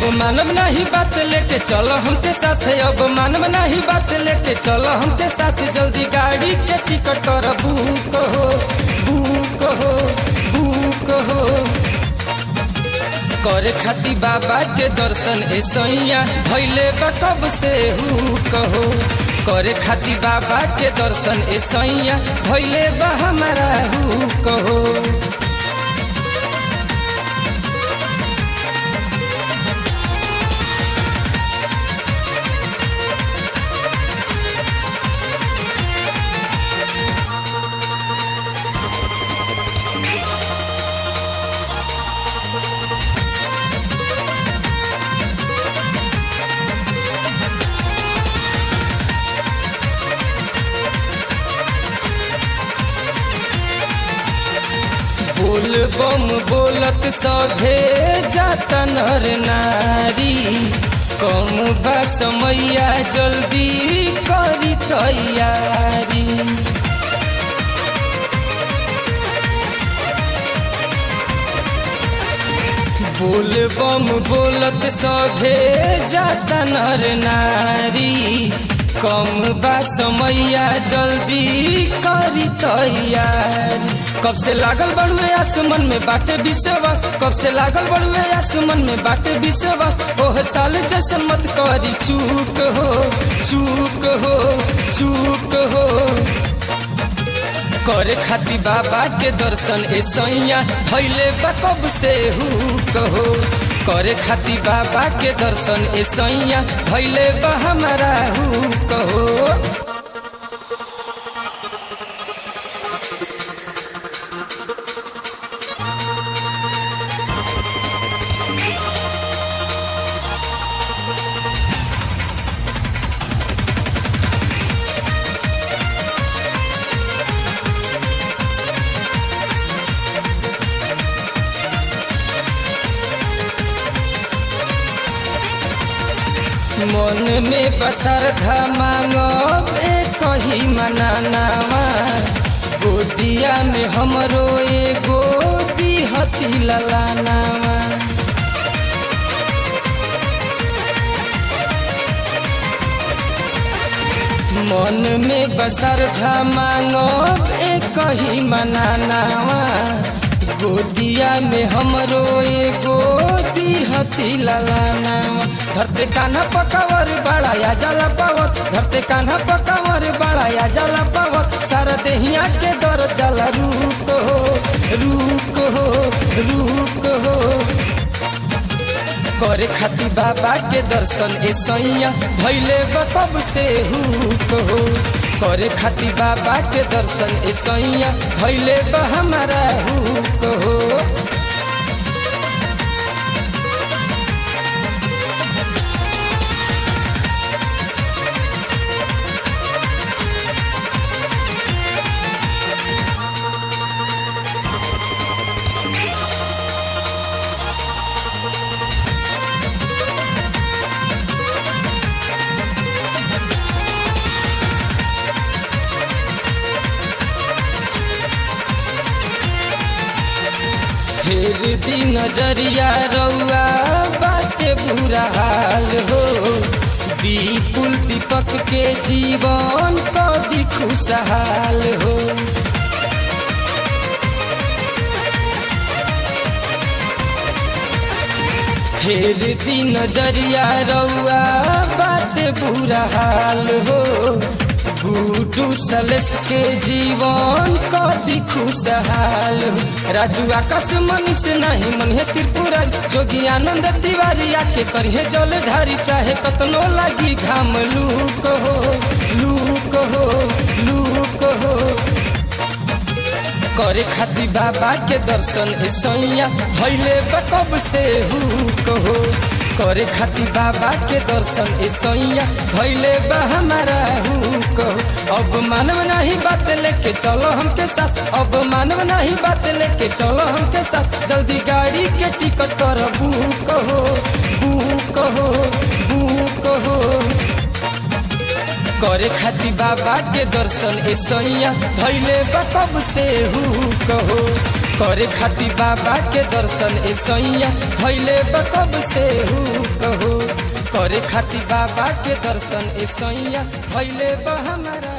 अब मानव नहीं बात लेके चलो हमके साथ अब मानव नहीं बात लेके चलो हमके साथ जल्दी गाड़ी के टिकट कर बुक हो बुक हो बुक हो करे खाती बाबा के दर्शन ए सैया भैले बा कब से हु कहो करे खाती बाबा के दर्शन ए सैया भैले बा हमारा हु कहो बोल बम बोलत सभे जाता नर नारी कम बा समैया जल्दी करी तैयारी बोल बम बोलत सभे जाता नर नारी कम बा समैया जल्दी करी तैयारी कब से लागल बड़ुए आसमन में बाटे विश्वास कब से लागल बड़ुए आसमन में बाटे विश्वास ओह साल जैसन मत करी चूक हो चूक हो चूक हो करे खाती बाबा के दर्शन ए सैया धैले बा कब से हु कहो करे खाती बाबा के दर्शन ए सैया धैले बा हमारा हु कहो मन में बसर मांगब कही मनानावा गोदिया में हमरो एगो दिहती ललानावा मन में बसर मांगब कही मनानावा गोदिया में हमरो एगो दिहती ललानावा धरते कान्हा पकावर बड़ा या जाला पावत धरते कान्हा पकावर बड़ा या जाला पावत सारा देहिया के दर जाला रूक हो रूक हो रूक हो करे खाती बाबा के दर्शन ए सैया धैले कब से हु हो करे खाती बाबा के दर्शन ए सैया धैले हमारा हु हो फेर दी नजरिया रउआ बाटे बुरा हाल हो विपुल दीपक के जीवन कदी खुशहाल हो फेर दी नजरिया रउआ बाटे बुरा हाल हो गुडू सलस के जीवन कदी खुशहाल राजू आकाश मनीष नहीं मन है त्रिपुरा जोगी आनंद तिवारी आके करिए जल ढारी चाहे कतनो लगी घाम लूक हो लूक हो लूक हो करे खाती बाबा के दर्शन ए सैया भैले कब से हु कहो करे खाती बाबा के दर्शन ए सैया भैले बा हमारा हु कहो अब मानव नहीं बात लेके चलो हमके साथ अब मानव नहीं बात लेके चलो हमके साथ जल्दी गाड़ी के टिकट कर बुक हो बुक हो बुक हो करे खाती बाबा के दर्शन ए सैया धैले बा कब से हु कहो करे खाती बाबा के दर्शन ए सैया भैले बकब से हु कहो करे खाती बाबा के दर्शन ए सैया भैले बा हमारा